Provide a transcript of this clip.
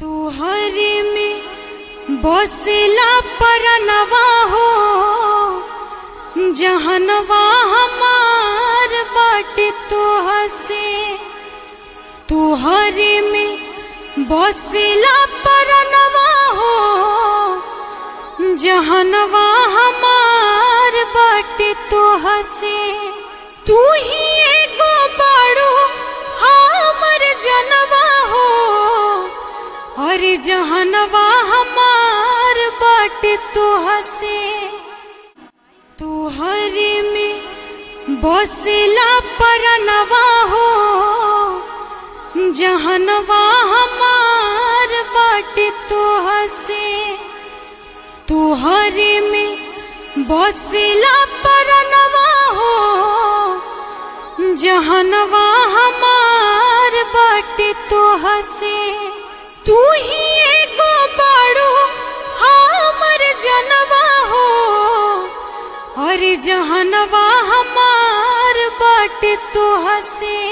तुहरे में बसला परनवा हो जहनवा हमार बाटे तो हसे तुहरे में बसला परनवा हो जहनवा हमार बाटे तो हसे तू ही एगो बाड़ू हमर जनवा हो अरे जहनवा हमार बाटे तो हसे तुहरे में बसला परनवा हो जहनवा हमार बाटे तो हसे तुहरे में बसला परनवा हो जहनवा हमार बाटे तो हसे तू ही एगो बाड़ू हमर जनवा हो अरे जहनवा हमार बाटे तो हसे